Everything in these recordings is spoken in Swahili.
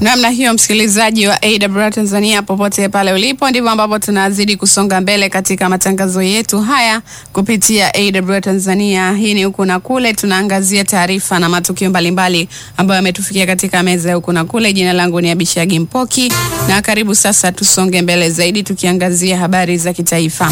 Namna hiyo msikilizaji wa AWR Tanzania, popote pale ulipo, ndivyo ambapo tunazidi kusonga mbele katika matangazo yetu haya kupitia AWR Tanzania. Hii ni huku na kule, tunaangazia taarifa na matukio mbalimbali ambayo yametufikia katika meza ya huku na kule. Jina langu ni Abishagi Mpoki na karibu sasa, tusonge mbele zaidi tukiangazia habari za kitaifa.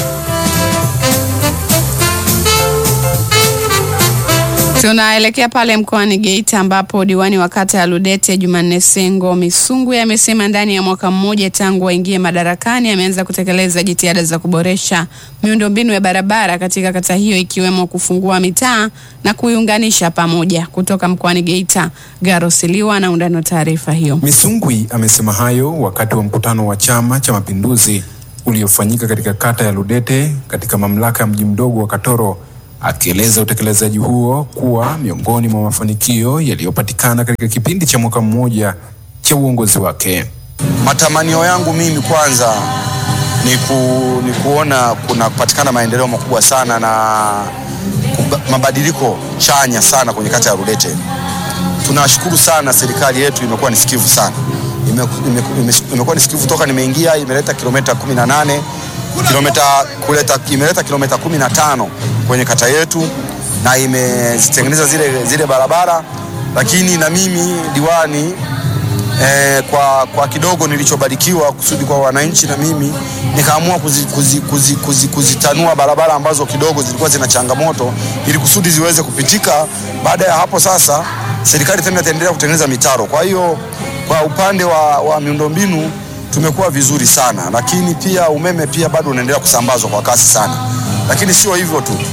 Tunaelekea pale mkoani Geita ambapo diwani wa kata ya Ludete Jumanne Sengo Misungu amesema ndani ya mwaka mmoja tangu waingie madarakani ameanza kutekeleza jitihada za kuboresha miundombinu ya barabara katika kata hiyo ikiwemo kufungua mitaa na kuiunganisha pamoja. Kutoka mkoani Geita, Garo Siliwa na undani wa taarifa hiyo. Misungwi amesema hayo wakati wa mkutano wa Chama cha Mapinduzi uliofanyika katika kata ya Ludete katika mamlaka ya mji mdogo wa Katoro akieleza utekelezaji huo kuwa miongoni mwa mafanikio yaliyopatikana katika kipindi cha mwaka mmoja cha uongozi wake. Matamanio yangu mimi kwanza ni, ku, ni kuona kuna kupatikana maendeleo makubwa sana na mabadiliko chanya sana kwenye kata ya Rudete. Tunashukuru sana serikali yetu, imekuwa ni sikivu sana, imekuwa ni sikivu toka nimeingia, imeleta kilomita 18 kilomita kuleta imeleta kilomita 15 kwenye kata yetu na imezitengeneza zile, zile barabara, lakini na mimi diwani eh, kwa, kwa kidogo nilichobarikiwa kusudi kwa wananchi, na mimi nikaamua kuzitanua kuzi, kuzi, kuzi, kuzi barabara ambazo kidogo zilikuwa zina changamoto ili kusudi ziweze kupitika. Baada ya hapo sasa, serikali tena itaendelea kutengeneza mitaro. Kwa hiyo kwa upande wa, wa miundombinu tumekuwa vizuri sana, lakini pia umeme pia bado unaendelea kusambazwa kwa kasi sana, lakini sio hivyo tu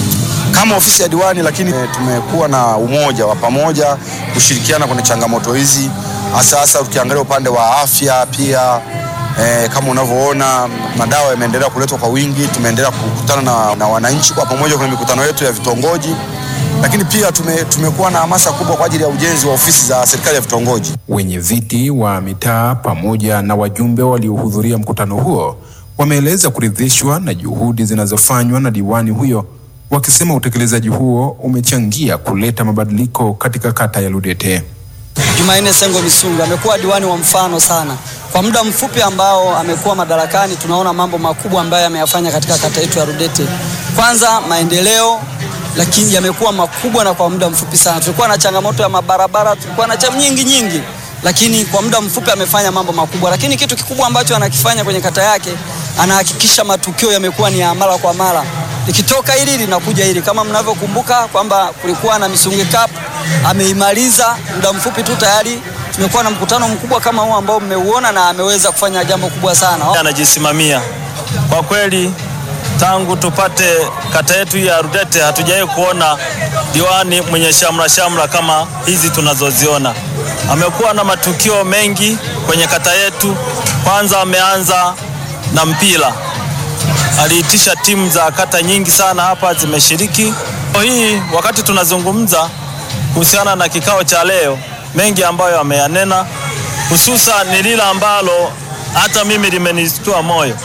kama ofisi ya diwani, lakini tumekuwa na umoja wa pamoja kushirikiana kwenye changamoto hizi, hasa hasa ukiangalia upande wa afya pia. E, kama unavyoona madawa yameendelea kuletwa kwa wingi, tumeendelea kukutana na, na wananchi kwa pamoja kwenye mikutano yetu ya vitongoji, lakini pia tume, tumekuwa na hamasa kubwa kwa ajili ya ujenzi wa ofisi za serikali ya vitongoji. Wenye viti wa mitaa pamoja na wajumbe waliohudhuria mkutano huo wameeleza kuridhishwa na juhudi zinazofanywa na diwani huyo wakisema utekelezaji huo umechangia kuleta mabadiliko katika kata ya Ludete. Jumanne Sengo Misungu amekuwa diwani wa mfano sana. Kwa muda mfupi ambao amekuwa madarakani, tunaona mambo makubwa ambayo ameyafanya katika kata yetu ya Ludete. Kwanza maendeleo, lakini yamekuwa makubwa na kwa muda mfupi sana. Tulikuwa na changamoto ya mabarabara, tulikuwa na changamoto nyingi nyingi, lakini kwa muda mfupi amefanya mambo makubwa. Lakini kitu kikubwa ambacho anakifanya kwenye kata yake, anahakikisha matukio yamekuwa ni ya mara kwa mara likitoka hili linakuja hili. Kama mnavyokumbuka kwamba kulikuwa na Misungi Cup, ameimaliza muda mfupi tu, tayari tumekuwa na mkutano mkubwa kama huu ambao mmeuona, na ameweza kufanya jambo kubwa sana. Anajisimamia kwa kweli, tangu tupate kata yetu ya Rudete hatujawahi kuona diwani mwenye shamra shamra kama hizi tunazoziona. Amekuwa na matukio mengi kwenye kata yetu. Kwanza ameanza na mpira aliitisha timu za kata nyingi sana hapa zimeshiriki. Hii wakati tunazungumza kuhusiana na kikao cha leo, mengi ambayo ameyanena, hususan ni lile ambalo hata mimi limenistua moyo.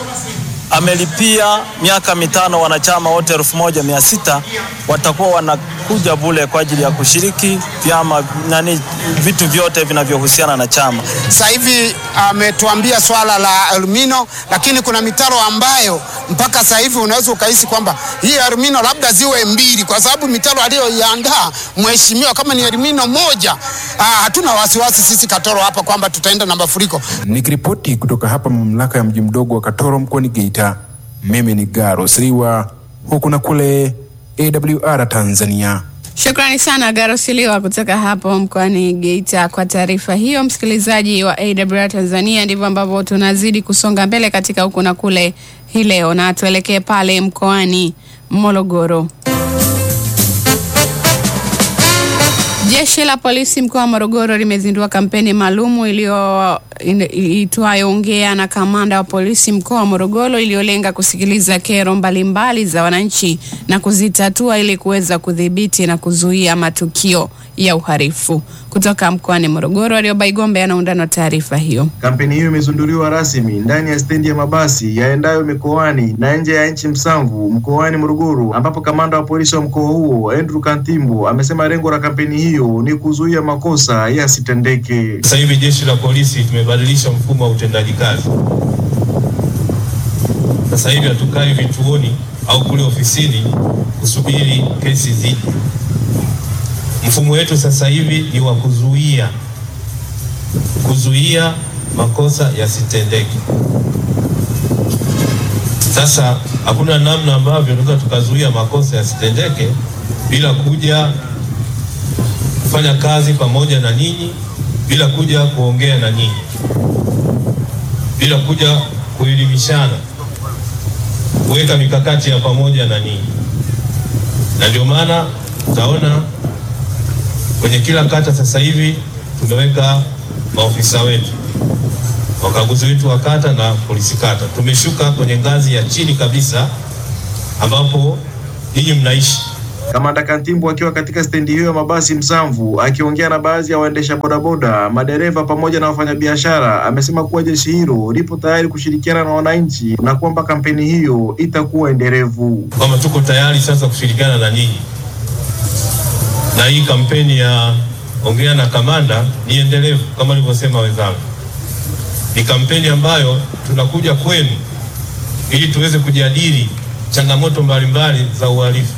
Amelipia miaka mitano wanachama wote elfu moja mia sita watakuwa wanakuja bule kwa ajili ya kushiriki vyama nani, vitu vyote vinavyohusiana na chama. Sasa hivi ametuambia swala la alumino, lakini kuna mitaro ambayo mpaka sasa hivi unaweza ukahisi kwamba hii alumino labda ziwe mbili, kwa sababu mitaro aliyoiandaa mheshimiwa kama ni alumino moja, aa, hatuna wasiwasi sisi Katoro hapa kwamba tutaenda na mafuriko. Nikiripoti kutoka hapa mamlaka ya mji mdogo wa Katoro mkoani Geita, mimi ni Garo Siriwa, huku na kule AWR Tanzania. Shukrani sana Garosiliwa kutoka hapo mkoani Geita kwa taarifa hiyo. Msikilizaji wa AWR Tanzania, ndivyo ambavyo tunazidi kusonga mbele katika huku na kule hii leo, na tuelekee pale mkoani Morogoro. Jeshi la polisi mkoa wa Morogoro limezindua kampeni maalumu iliyoitwayo Ongea na Kamanda wa Polisi mkoa wa Morogoro, iliyolenga kusikiliza kero mbalimbali za wananchi na kuzitatua ili kuweza kudhibiti na kuzuia matukio ya uhalifu. Kutoka mkoani Morogoro, Warioba Igombe anaundana na taarifa hiyo. Kampeni hiyo imezinduliwa rasmi ndani ya stendi ya mabasi yaendayo mikoani na nje ya nchi Msamvu mkoani Morogoro, ambapo kamanda wa polisi wa mkoa huo Andrew Kantimbo amesema lengo la kampeni hiyo ni kuzuia makosa yasitendeke. Sasa hivi jeshi la polisi tumebadilisha mfumo wa utendaji kazi. Sasa hivi hatukai vituoni au kule ofisini kusubiri kesi zije. Mfumo wetu sasa hivi ni wa kuzuia kuzuia makosa yasitendeke. Sasa hakuna namna ambavyo tunaweza tukazuia makosa yasitendeke bila kuja kufanya kazi pamoja na ninyi, bila kuja kuongea na ninyi, bila kuja kuelimishana, kuweka mikakati ya pamoja na ninyi, na ndio maana utaona kwenye kila kata sasa hivi tumeweka maofisa wetu, wakaguzi wetu wa kata na polisi kata. Tumeshuka kwenye ngazi ya chini kabisa ambapo ninyi mnaishi. Kamanda Kantimbo akiwa katika stendi hiyo ya mabasi Msamvu akiongea na baadhi ya waendesha bodaboda, madereva pamoja na wafanyabiashara, amesema kuwa jeshi hilo lipo tayari kushirikiana na wananchi na kwamba kampeni hiyo itakuwa endelevu. kwamba tuko tayari sasa kushirikiana na ninyi, na hii kampeni ya ongea na kamanda ni endelevu kama alivyosema wenzangu. Ni kampeni ambayo tunakuja kwenu ili tuweze kujadili changamoto mbalimbali za uhalifu,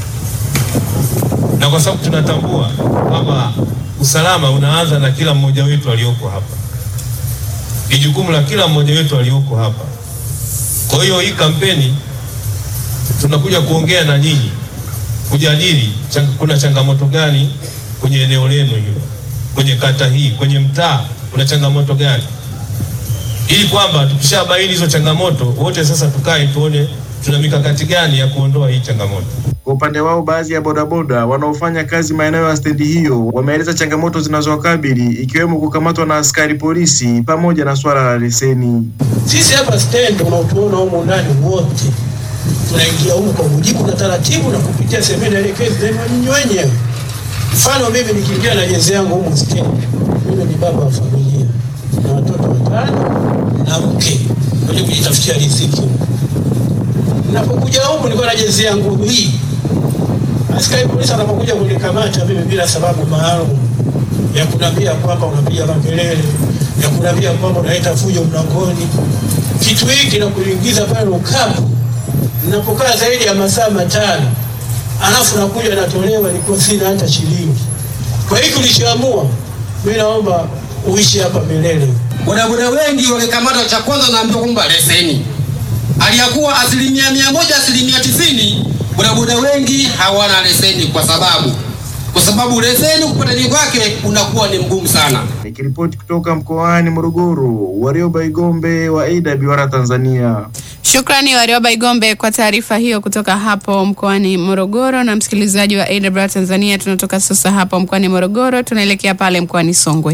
na kwa sababu tunatambua kwamba usalama unaanza na kila mmoja wetu aliyoko hapa, ni jukumu la kila mmoja wetu aliyoko hapa. Kwa hiyo hii kampeni tunakuja kuongea na nyinyi kujadili chang, kuna changamoto gani kwenye eneo lenu hilo, kwenye kata hii, kwenye mtaa kuna changamoto gani, ili kwamba tukishabaini hizo changamoto wote sasa tukae tuone tuna mikakati gani ya kuondoa hii changamoto. Kwa upande wao, baadhi ya bodaboda wanaofanya kazi maeneo ya stendi hiyo wameeleza changamoto zinazowakabili ikiwemo kukamatwa na askari polisi pamoja na swala la leseni. Sisi hapa stendi unaotuona humu ndani wote tunaingia humu kwa mujibu na taratibu na kupitia semina elekezi zenu nyinyi wenyewe. Mfano mimi nikiingia na jezi yangu humu stendi, mimi ni baba wa familia na watoto watano na mke kwenye kujitafutia riziki. Napokuja humu nilikuwa na jezi yangu hii, askari polisi anapokuja kunikamata mimi bila sababu maalum ya kunambia kwamba unapiga makelele, ya kunambia kwamba unaleta fujo mlangoni, kitu hiki na kuingiza pale ukapu, ninapokaa zaidi ya masaa matano, alafu nakuja natolewa, nilikuwa sina hata shilingi. Kwa hiyo tulichoamua, mimi naomba uishi hapa milele. Bodaboda wengi wamekamatwa, cha kwanza naambiwa kwamba leseni, aliyakuwa asilimia mia moja asilimia tisini bodaboda wengi hawana leseni, kwa sababu kwa sababu leseni kupatani kwake unakuwa ni mgumu sana. Nikiripoti kutoka mkoani Morogoro, Warioba Igombe wa AWR Tanzania. Shukrani Warioba Igombe kwa taarifa hiyo kutoka hapo mkoani Morogoro. Na msikilizaji wa AWR Tanzania, tunatoka sasa hapo mkoani Morogoro, tunaelekea pale mkoani Songwe.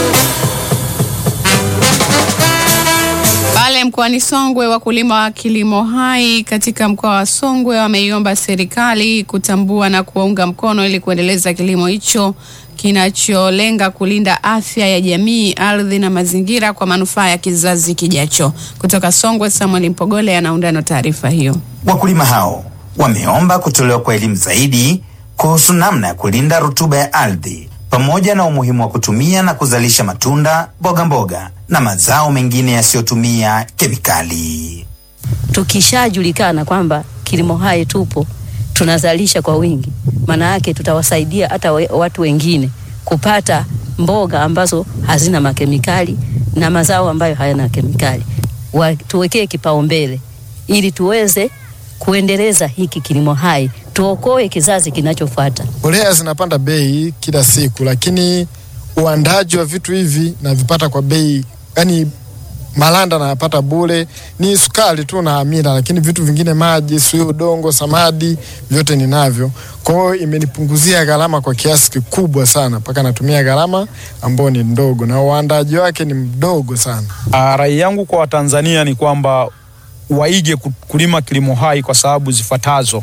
Pale mkoani Songwe, wakulima wa kilimo hai katika mkoa wa Songwe wameiomba serikali kutambua na kuwaunga mkono ili kuendeleza kilimo hicho kinacholenga kulinda afya ya jamii, ardhi na mazingira kwa manufaa ya kizazi kijacho. Kutoka Songwe, Samuel Mpogole anaundana taarifa hiyo. Wakulima hao wameomba kutolewa kwa elimu zaidi kuhusu namna ya kulinda rutuba ya ardhi pamoja na umuhimu wa kutumia na kuzalisha matunda, mboga mboga na mazao mengine yasiyotumia kemikali. Tukishajulikana kwamba kilimo hai tupo tunazalisha kwa wingi, maana yake tutawasaidia hata we, watu wengine kupata mboga ambazo hazina makemikali na mazao ambayo hayana kemikali. Wa, tuwekee kipaumbele ili tuweze kuendeleza hiki kilimo hai, tuokoe kizazi kinachofuata. Mbolea zinapanda bei kila siku, lakini uandaji wa vitu hivi navipata kwa bei, yani malanda nayapata bure, ni sukari tu na amira, lakini vitu vingine, maji, sio udongo, samadi, vyote ninavyo. Kwa hiyo imenipunguzia gharama kwa kiasi kikubwa sana, mpaka natumia gharama ambayo ni ndogo na uandaji wake ni mdogo sana. Rai yangu kwa Watanzania ni kwamba waige kulima kilimo hai kwa sababu zifuatazo.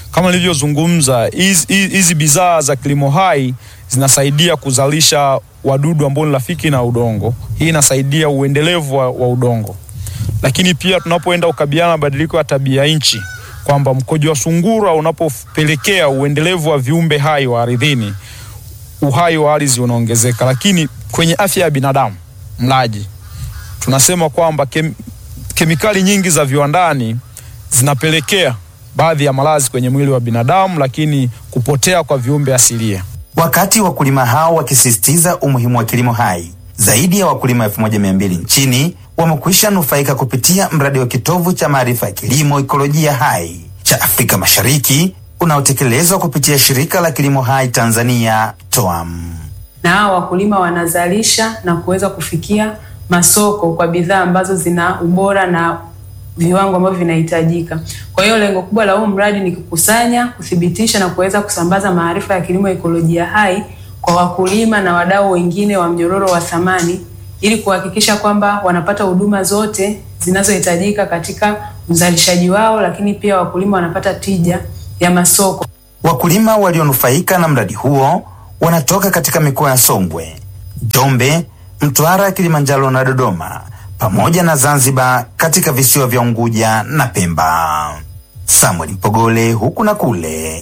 Kama nilivyozungumza, hizi hizi bidhaa za kilimo hai zinasaidia kuzalisha wadudu ambao ni rafiki na udongo. Hii inasaidia uendelevu wa, wa udongo, lakini pia tunapoenda kukabiliana na mabadiliko ya tabia nchi, kwamba mkojo wa sungura unapopelekea uendelevu wa viumbe hai wa ardhini, uhai wa ardhi unaongezeka. Lakini kwenye afya ya binadamu mlaji, tunasema kwamba kem, kemikali nyingi za viwandani zinapelekea baadhi ya maradhi kwenye mwili wa binadamu, lakini kupotea kwa viumbe asilia. Wakati wakulima hao wakisisitiza umuhimu wa kilimo hai, zaidi ya wakulima 1200 nchini wamekwisha nufaika kupitia mradi wa kitovu cha maarifa ya kilimo ikolojia hai cha Afrika Mashariki unaotekelezwa kupitia shirika la kilimo hai Tanzania TOAM. na hao wakulima wanazalisha na kuweza kufikia masoko kwa bidhaa ambazo zina ubora na viwango ambavyo vinahitajika. Kwa hiyo lengo kubwa la huu mradi ni kukusanya, kuthibitisha na kuweza kusambaza maarifa ya kilimo ekolojia hai kwa wakulima na wadau wengine wa mnyororo wa thamani ili kuhakikisha kwamba wanapata huduma zote zinazohitajika katika uzalishaji wao, lakini pia wakulima wanapata tija ya masoko. Wakulima walionufaika na mradi huo wanatoka katika mikoa ya Songwe, Njombe, Mtwara, Kilimanjaro na Dodoma pamoja na Zanzibar katika visiwa vya Unguja na Pemba. Samuel Mpogole huku na kule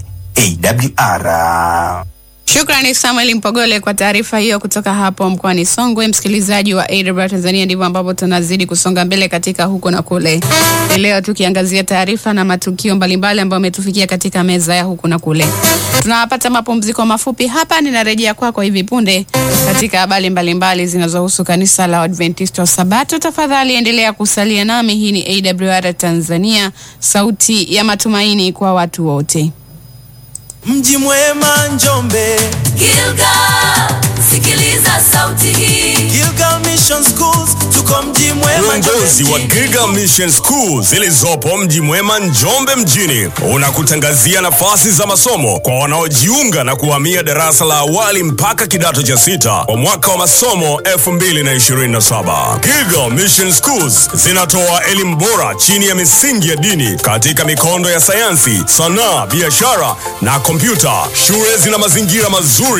AWR. Shukrani Samuel Mpogole kwa taarifa hiyo kutoka hapo mkoani Songwe. Msikilizaji wa AWR Tanzania, ndivyo ambapo tunazidi kusonga mbele katika huko na kule. Ni Leo tukiangazia taarifa na matukio mbalimbali ambayo ametufikia katika meza ya huku na kule. Tunapata mapumziko mafupi hapa, ninarejea kwako hivi punde katika habari mbalimbali zinazohusu kanisa la Adventista wa Sabato. Tafadhali endelea kusalia nami. Hii ni AWR Tanzania, sauti ya matumaini kwa watu wote. Mji mwema Njombe, Gilgal, sikiliza sauti hii. Gilgal Mission Schools, tuko mji mwema Uongozi wa Giga Mission School zilizopo mji mwema Njombe mjini unakutangazia nafasi za masomo kwa wanaojiunga na kuhamia darasa la awali mpaka kidato cha sita kwa mwaka wa masomo 2027. Giga Mission Schools zinatoa elimu bora chini ya misingi ya dini katika mikondo ya sayansi, sanaa, biashara na kompyuta. Shule zina mazingira mazuri